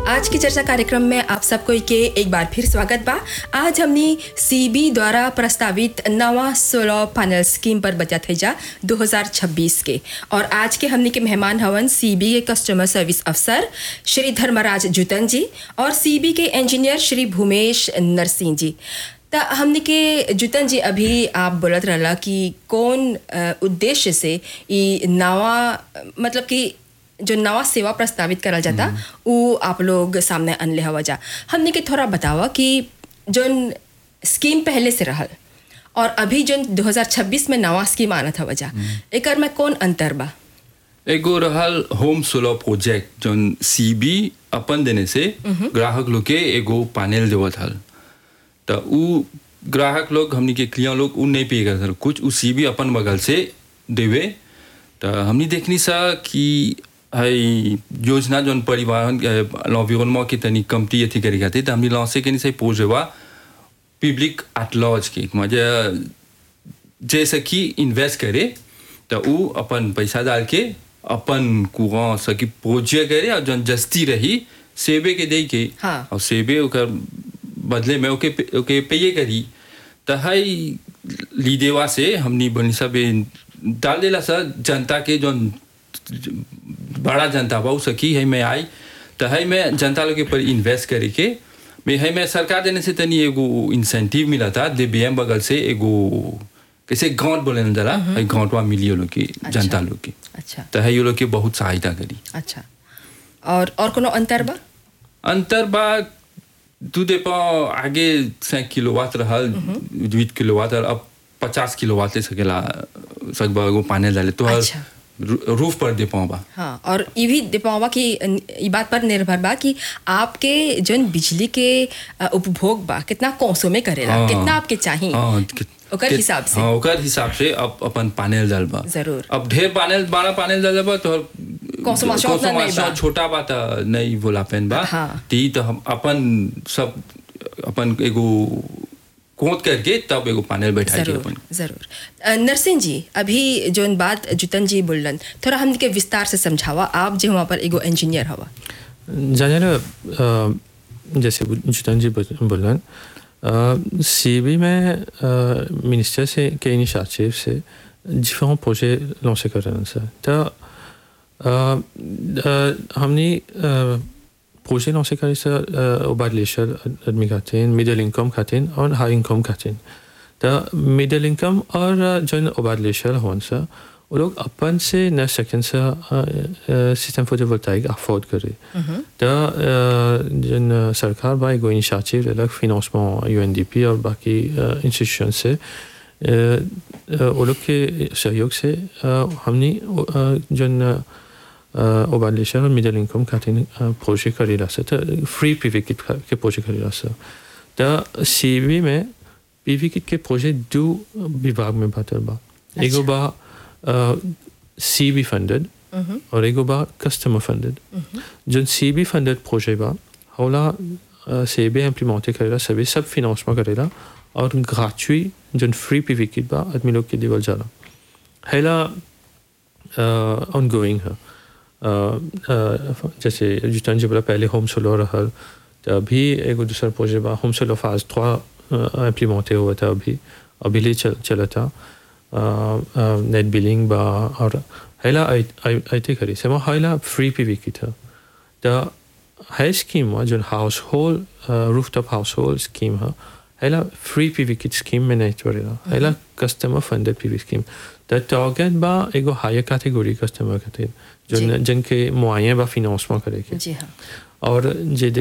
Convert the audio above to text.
आज की चर्चा कार्यक्रम में आप सबको के एक बार फिर स्वागत बा आज हमनी सीबी द्वारा प्रस्तावित नवा सोलर पैनल स्कीम पर बचत है जा 2026 के और आज के हमनी के मेहमान हवन सीबी के कस्टमर सर्विस अफसर श्री धर्मराज जुतन जी और सीबी के इंजीनियर श्री भूमेश नरसिंह जी त हमने के जुतन जी अभी आप बोलत रहला कि कौन अ, उद्देश्य से ई नवा मतलब कि जो नवा सेवा प्रस्तावित करल जाता वो आप लोग सामने अनले हवा जा हमने के थोड़ा बतावा कि जोन स्कीम पहले से रहल और अभी जोन 2026 में नवा स्कीम आनत हवा जा एकर में कौन अंतर बा एगो रहल home solar project zone CB अपन देने से ग्राहक लोग के एगो पैनल देवत हल त उ ग्राहक लोग हमनी के क्लियर लोग उ नहीं पे करत हल कुछ उ सीबी अपन बगल से देवे त हमनी देखनी सा कि हई योजना जोन परिवहन l'environnement के तनी कमती अथी करी खातिर त हमनी लॉन्च के नहीं से पोजेवा पब्लिक एट लॉज के म्हणजे जैसे कि इन्वेस्ट करे तो उ अपन पैसा डाल के अपन कुआ सकी पूजे करे और जन जस्ती रही सेबे के दे के हाँ। और सेबे ओकर बदले में ओके ओके पेये करी तो हई लीदेवा से हमनी बनी सब डाल देला सर जनता के जौन बड़ा जनता बा उ सकी है में आई तो है में जनता लोग के पर इन्वेस्ट करे के में है में सरकार देने से तनी एगो इंसेंटिव मिला था दे बीएम बगल से एगो कैसे गांठ बोले न जरा है गांठवा मिली लोग के जनता लोग के अच्छा तो है ये लोग के बहुत सहायता करी अच्छा और और कोनो अंतर बा अंतर बा दू दे पा आगे सैक किलोवाट रहल बीस किलोवाट और अब पचास किलोवाट ले सकेला सकबा एगो पानी डाले तो हर अच्छा। रू- रूफ पर दे पाओ बा हाँ और ये भी दीपावा की ई बात पर निर्भर बा कि आपके जन बिजली के अ, उपभोग बा कितना कौसों में करेला हाँ। कितना आपके चाहिए हाँ कि- ओकर कि- हिसाब से। हाँ ओकर हिसाब से अब अपन पानेल डाल बा जरूर। अब ढेर पानेल बड़ा पानेल डाल बा तो Consommation उतना नहीं बा। छोटा बा तो नहीं बोला पेन बा हाँ। ती तो हम अपन सब अपन एगो कोत करके तब एगो पानेल बैठा के जरूर अपन जरूर अ, नरसिंह जी अभी जोन बात जुतन जी बोलन थोड़ा हमके विस्तार से समझावा आप जो वहाँ पर एगो इंजीनियर हवा जाने ना अ, जैसे जुतन जी बोलन सीबी में मिनिस्टर से के इनिशिएटिव से différents projets lancés कर रहे हैं सर तो हमने प्रोजेक्ट लॉन्च करे सर ओबार लेशर आदमी खाते हैं मिडिल इनकम खाते हैं और हाई इनकम खाते हैं तो मिडिल इनकम और जो ओबार लेशर होन सर वो लोग अपन से न सेकेंड से सिस्टम फोटोवोल्टाइक अफोर्ड करे तो जन सरकार बा एगो इनिशिएटिव अलग फिनेंसमेंट यूएनडीपी और बाकी इंस्टीट्यूशन से अ, अ, वो लोग के सहयोग से अ, हमने अ, जन ओबालेशन और मिडल इनकम खातिर प्रोजेक्ट करेला सर तो फ्री पीवी किट के प्रोजेक्ट करेला सर तो सीबी में पीवी किट के प्रोजेक्ट दो विभाग में बातर बा एगो बा सीबी फंडेड और एगो बा कस्टमर फंडेड जो सीबी फंडेड प्रोजेक्ट बा होला सीबी इम्प्लीमेंटे करेला सभी सब फिनेंसमेंट करेला और ग्रेचुइट जो फ्री पीवी किट बा आदमी लोग के देवल जाला हैला ऑनगोइंग है अ, अ, जैसे जुतन जी बोला पहले होम सोलो रहल तो अभी एगो दूसरा प्रोजेक्ट बा होम सोलो फाज थ्रा इम्प्लीमेंटे हुआ था अभी अभी ले चल चला था नेट बिलिंग बा और हैला आईते करी से वहाँ हैला फ्री पी वी की था तो है स्कीम हुआ जो household rooftop household scheme है हैला फ्री पी वी की स्कीम में नहीं चलेगा हैला कस्टमर फंडेड पी वी स्कीम तो टारगेट बा एगो हायर कैटेगरी कस्टमर खातिर जो जी। जिनके मुआयन बा फिनेंसमेंट करे के जी हाँ और जे